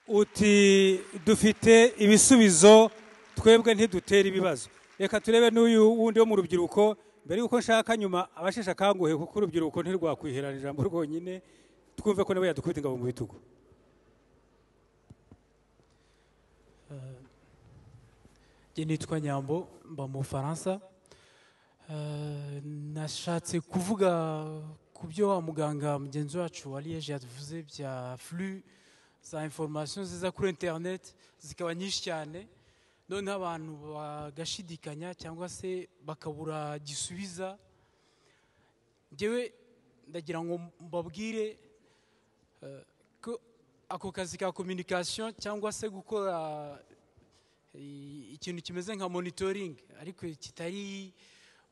uti dufite ibisubizo twebwe ntidutera ibibazo reka turebe n'uyu wundi wo mu rubyiruko mbere y'uko nshaka nyuma abasheshe akanguhe kuko urubyiruko ntirwakwihirana ijambo rwonyine twumve ko nabo yadukubita ingabo mu bitugu njye nitwa nyambo mba mu bufaransa nashatse kuvuga ku byo wa muganga mugenzi wacu wa liyeje yavuze bya furu za inforomasiyo ziza kuri interineti zikaba nyinshi cyane noneho abantu bagashidikanya cyangwa se bakabura gisubiza ngewe ndagira ngo mbabwire ko ako kazi ka kominikasiyo cyangwa se gukora ikintu kimeze nka monitoringi ariko kitari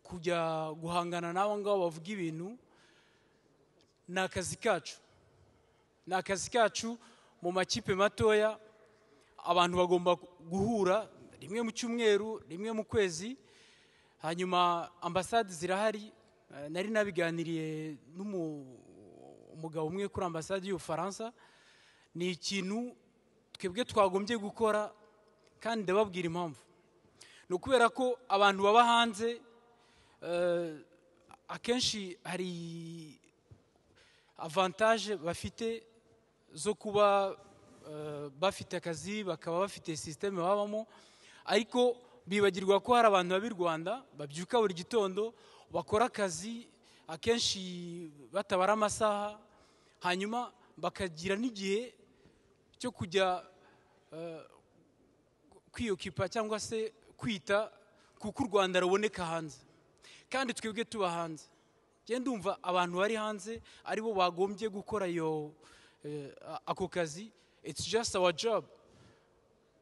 kujya guhangana n'abo ngabo bavuga ibintu ni akazi kacu ni akazi kacu mu makipe matoya abantu bagomba guhura rimwe mu cyumweru rimwe mu kwezi hanyuma ambasade zirahari nari nabiganiriye n'umugabo umwe kuri ambasade y'ubufaransa ni ikintu twebwe twagombye gukora kandi ndababwira impamvu ni ukubera ko abantu baba hanze akenshi hari avantaje bafite zo kuba bafite akazi bakaba bafite sisiteme babamo ariko bibagirwa ko hari abantu baba i rwanda babyuka buri gitondo bakora akazi akenshi batabara amasaha hanyuma bakagira n'igihe cyo kujya kwiyokipa cyangwa se kwita kuko u rwanda ruboneka hanze kandi twebwe tuba hanze ngenda ndumva abantu bari hanze aribo bagombye gukora iyo ako kazi it's just our job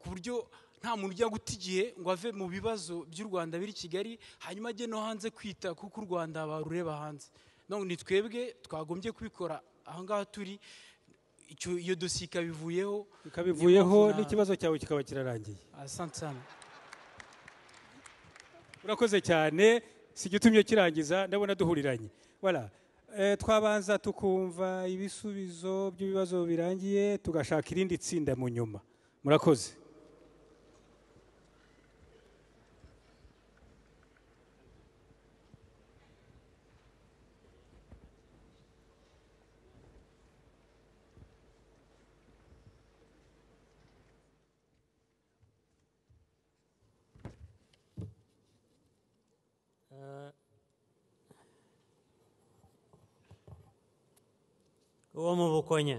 ku buryo nta muntu ujya guta igihe ngo ave mu bibazo by'u rwanda biri kigali hanyuma ajye no hanze kwita kuko u rwanda barureba hanze none ni twebwe twagombye kubikora aha ngaha turi iyo dosiye ikabivuyeho ikabivuyeho n'ikibazo cyawe kikaba kirarangiye urakoze cyane si igitumye kirangiza ndabona duhuriranye twabanza tukumva ibisubizo by'ibibazo birangiye tugashaka irindi tsinda mu nyuma murakoze uwo mu bukonya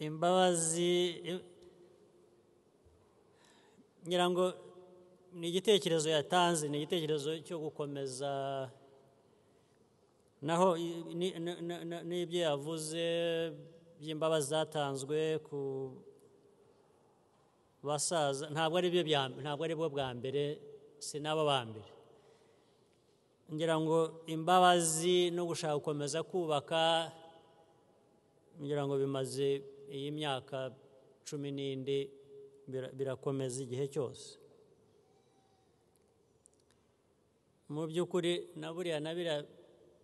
imbabazi ngira ngo ni igitekerezo yatanze ni igitekerezo cyo gukomeza naho n'ibyo yavuze by'imbabazi zatanzwe ku basaza ntabwo ari bo bwa mbere si n'abo ba mbere ngira ngo imbabazi no gushaka gukomeza kubaka ngira ngo bimaze iyi myaka cumi n'indi birakomeza igihe cyose mu by'ukuri na buriya na biriya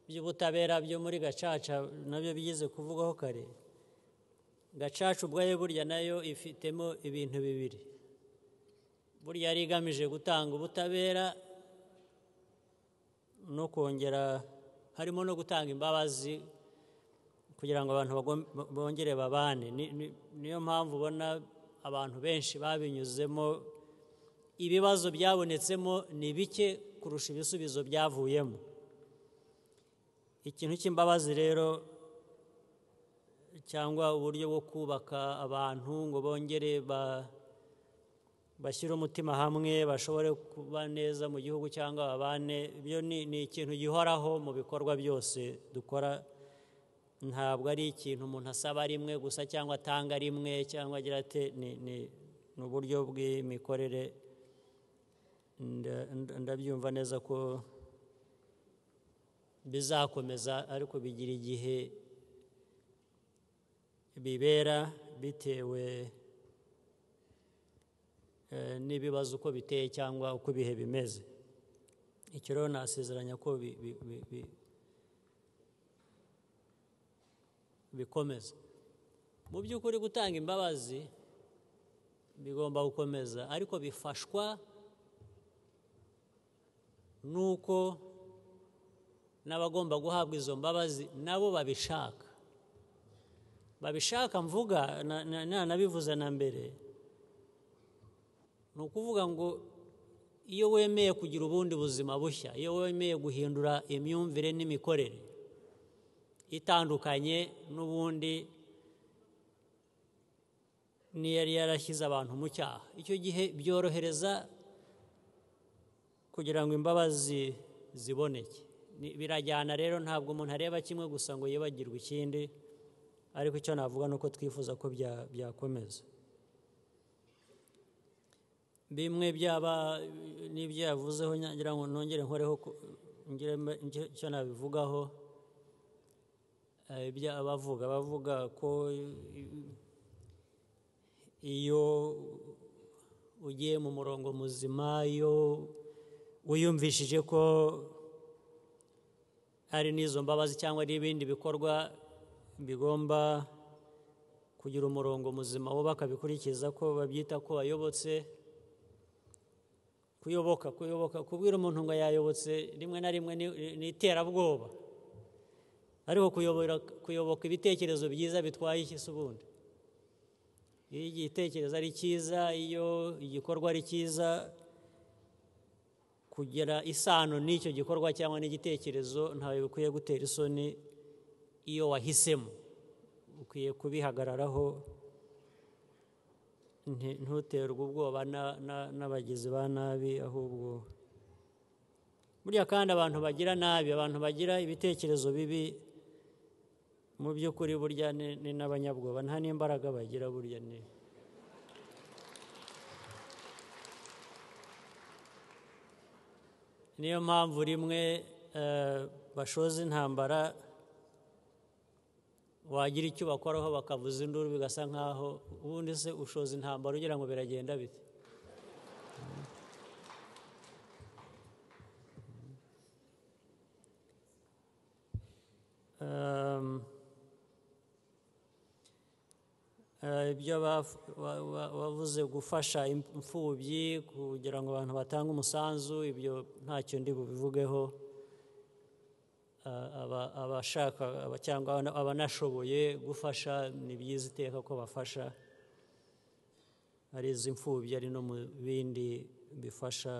by'ubutabera byo muri gacaca nabyo bigeze kuvugaho kare gacaca ubwayo burya nayo ifitemo ibintu bibiri burya yari igamije gutanga ubutabera no kongera harimo no gutanga imbabazi kugira ngo abantu bongere babane niyo mpamvu ubona abantu benshi babinyuzemo ibibazo byabonetsemo ni bike kurusha ibisubizo byavuyemo ikintu cy'imbabazi rero cyangwa uburyo bwo kubaka abantu ngo bongere ba bashyire umutima hamwe bashobore kuba neza mu gihugu cyangwa babane ibyo ni ikintu gihoraho mu bikorwa byose dukora ntabwo ari ikintu umuntu asaba rimwe gusa cyangwa atanga rimwe cyangwa agira ati ni uburyo bw'imikorere ndabyumva neza ko bizakomeza ariko bigira igihe bibera bitewe n'ibibazo uko biteye cyangwa uko ibihe bimeze icyo rero nasezeranya ko bikomeza mu by'ukuri gutanga imbabazi bigomba gukomeza ariko bifashwa n'uko n'abagomba guhabwa izo mbabazi nabo babishaka babishaka mvuga na- na- nanabivuze na mbere ni ukuvuga ngo iyo wemeye kugira ubundi buzima bushya iyo wemeye guhindura imyumvire n'imikorere itandukanye n'ubundi niyo yari yarashyize abantu mu cyaha icyo gihe byorohereza kugira ngo imbabazi ziboneke Ni- birajyana rero ntabwo umuntu areba kimwe gusa ngo yibagirwe ikindi ariko icyo navuga ni uko twifuza ko bya- byakomeza bimwe byaba n'ibyo yavuzeho ngira ngo nongere nkoreho ku- ngire mbe- ngire icyo nabivugaho Eh, ibyo abavuga bavuga ko iyo ugiye mu murongo muzima iyo wiyumvishije ko ari n'izo mbabazi cyangwa ari ibindi bikorwa bigomba kugira umurongo muzima bo bakabikurikiza ko babyita ko wayobotse kuyoboka kuyoboka kubwira umuntu ngo yayobotse rimwe na rimwe ni ni iterabwoba ariko kuyobora kuyoboka ibitekerezo byiza bitwaye iki se ubundi iyo igitekerezo ari cyiza iyo igikorwa ari cyiza kugira isano n'icyo gikorwa cyangwa n'igitekerezo ntawe bikwiye gutera isoni iyo wahisemo ukwiye kubihagararaho nti- ntuterwe ubwoba na- na- n'abagizi ba nabi ahubwo burya kandi abantu bagira nabi abantu bagira ibitekerezo bibi mu by'ukuri burya ni ni n'abanyabwoba nta n'imbaraga bagira burya ni niyo mpamvu rimwe eh, bashoza intambara wagira icyo bakoraho bakavuza induru bigasa nkaho ubundi se ushoza intambara ugira ngo biragenda bite Um, eh, ibyo baf- wa- wa- wavuze gufasha im- imfubyi kugira ngo abantu batange umusanzu ibyo ntacyo ndi bubivugeho Ah, aba- abashaka aba- cyangwa abana- abanashoboye gufasha ni byiza iteka ko bafasha ari iz'imfubyi ari no mu bindi bifasha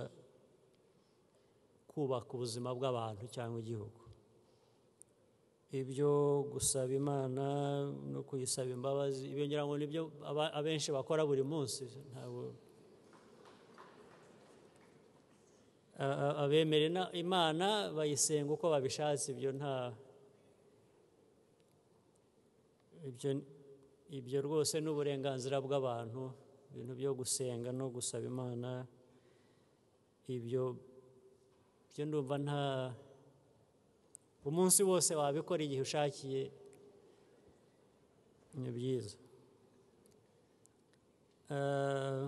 kubaka ubuzima bw'abantu cyangwa igihugu ibyo gusaba imana no kuyisaba imbabazi ibyo ngira ngo nibyo aba- abenshi bakora buri munsi ntabwo A- a- abemera ina- imana bayisenga uko babishatse ibyo nta ibyo ibyo rwose ni uburenganzira bw'abantu ibintu byo gusenga no gusaba imana ibyo byo ndumva nta umunsi wose wabikora igihe ushakiye ni byiza Eh,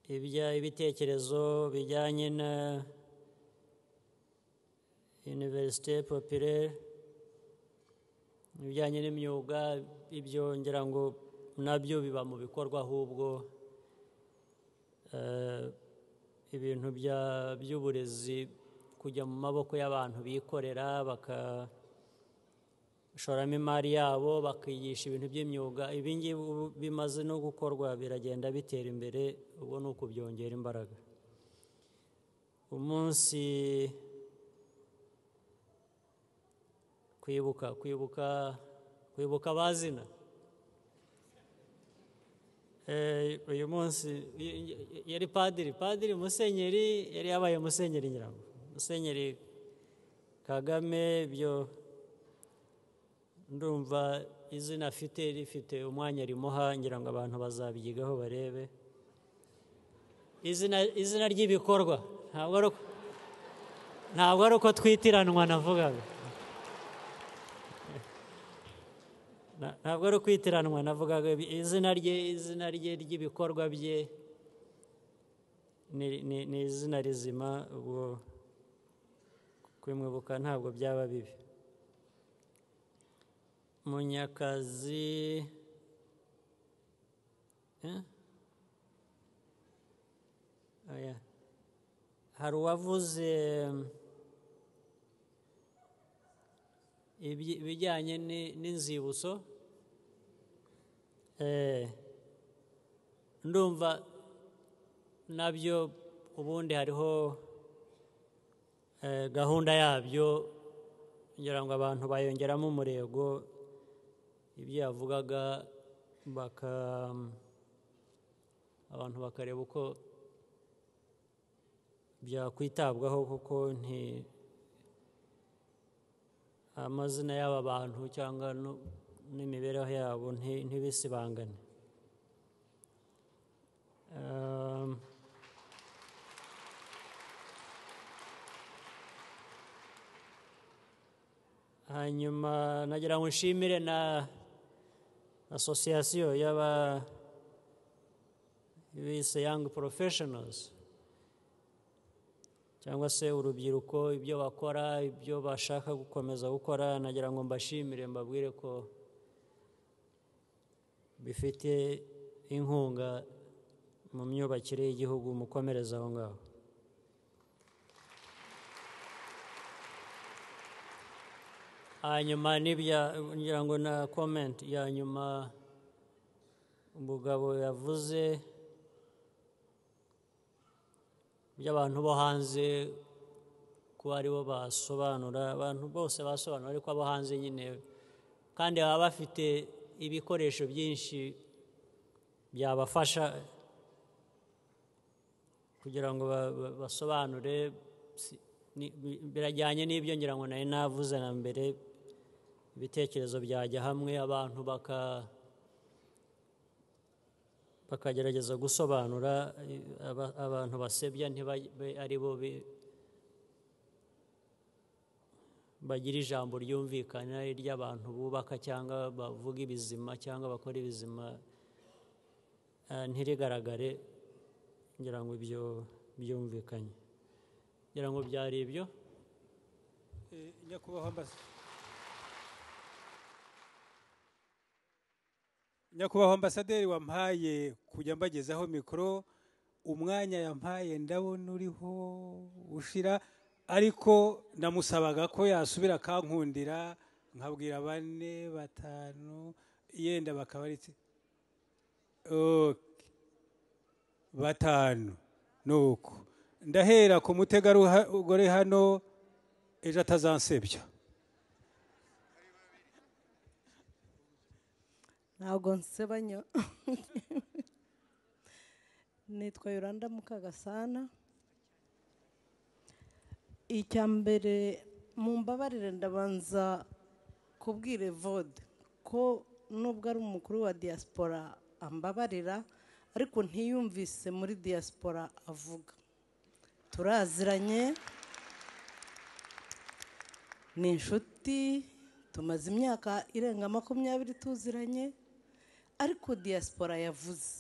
ibya ibitekerezo bijyanye na univerisite popirere ibijyanye n'imyuga ibyo ngira ngo nabyo biba mu bikorwa ahubwo eh, ibintu bya- by'uburezi kujya mu maboko y'abantu bikorera bakashoramo imari yabo bakigisha ibintu by'imyuga ibi ngibi ubu bimaze no gukorwa biragenda bitera imbere ubu ni ukubyongera imbaraga umunsi kwibuka kwibuka kwibuka abazina Eh, uyu munsi y- y- yari padiri padiri musenyeri yari yabaye musenyeri nyirango musenyeri kagame byo ndumva izina afite rifite umwanya rimuha ngira ngo abantu bazabyigaho barebe izina izina ry'ibikorwa ntabwo ari uko- ntabwo ari uko twitiranwa navugaga Na- ntabwo ari ukwitiranwa navugaga ibi- izina rye izina rye ry'ibikorwa bye ni, ni, ni izina rizima ubwo kubimwibuka ntabwo byaba bibi munyakazi Eh? Oya. hari uwavuze mm, ibyi- ibijyanye ni- n'inzibutso Eh, ndumva nabyo ubundi hariho eh, gahunda yabyo ngira ngo abantu bayongeramo umurego ibyo yavugaga baka abantu bakareba uko byakwitabwaho kuko nti amazina y'aba bantu cyangwa nu- n'imibereho yabo nti- ntibisibangane Um, hanyuma nagira ngo nshimire na asosiyasiyo y'aba bise young professionals cyangwa se urubyiruko ibyo bakora ibyo bashaka gukomeza gukora nagira ngo mbashimire mbabwire ko bifite inkunga mu myubakire y'igihugu mukomereza aho ngaho hanyuma n'ibya ngira ngo na komenti ya nyuma umugabo yavuze by'abantu bo hanze kuba aribo basobanura abantu bose basobanura ariko abo hanze nyine kandi baba bafite ibikoresho byinshi byabafasha kugira ngo ba- ba- basobanure si- ni- bi- birajyanye n'ibyo ngira ngo nari navuze na mbere ibitekerezo byajya hamwe abantu baka bakagerageza gusobanura eh, aba- abantu basebya ntibabe ari bo bi- bagira ijambo ryumvikana ry'abantu bubaka cyangwa bavuga ibizima cyangwa bakora ibizima eh, ntirigaragare ngira ngo ibyo byumvikanye ngira ngo byari ibyo Eh, nyakubahwa ambasade nyakubahwa ambasaderi wampaye kujya mbagezaho mikoro umwanya yampaye ndabona uriho ushira ariko namusabaga ko yasubira akankundira nkabwira bane batanu yenda bakaba ari itsi- Ok. batanu nuko ndahera ku mutegarugori hano ejo atazansebya ntabwo nsebanya nitwa yoranda mukagasana icya mbere mumbabarire ndabanza kubwira evode ko nubwo ari umukuru wa diaspora ambabarira ariko ntiyumvise muri diaspora avuga turaziranye ni inshuti tumaze imyaka irenga makumyabiri tuziranye ariko diaspora yavuze